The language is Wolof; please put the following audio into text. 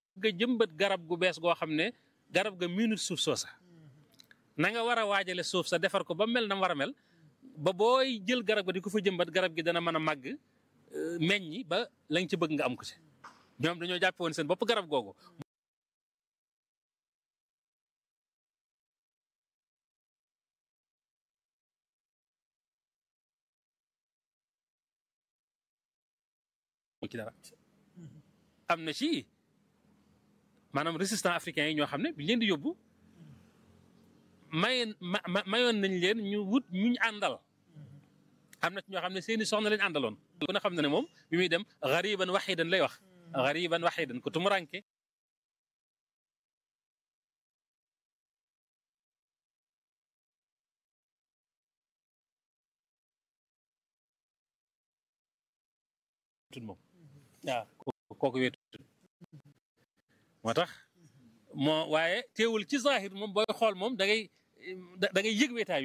nga jëmbat garab gu bees goo xam ne garab ga minute suuf soosa na nga war a waajale suuf sa defar ko ba mel na war a mel ba booy jël garab ga di ko fa jëmbat garab gi dana mën a màgg meññi ba lañ ci bëgg nga am ko ci ñoom dañoo jàppe woon seen bopp garab googu ci dara am na ci maanaam résistant africain yi ñoo xam ne bi leen di yóbbu maye ma mayoon nañ leen ñu wut ñuñ àndal am na ci ñoo xam ne seeni soxna lañ àndaloon ku ne xam na ne moom bi muy dem gariban waxidan lay wax gariban waxidan ku tumuranke tut moom waaw kooku weetu moo tax moo waaye teewul ci zahir moom booy xool moom da ngay da ngay yëg weetaay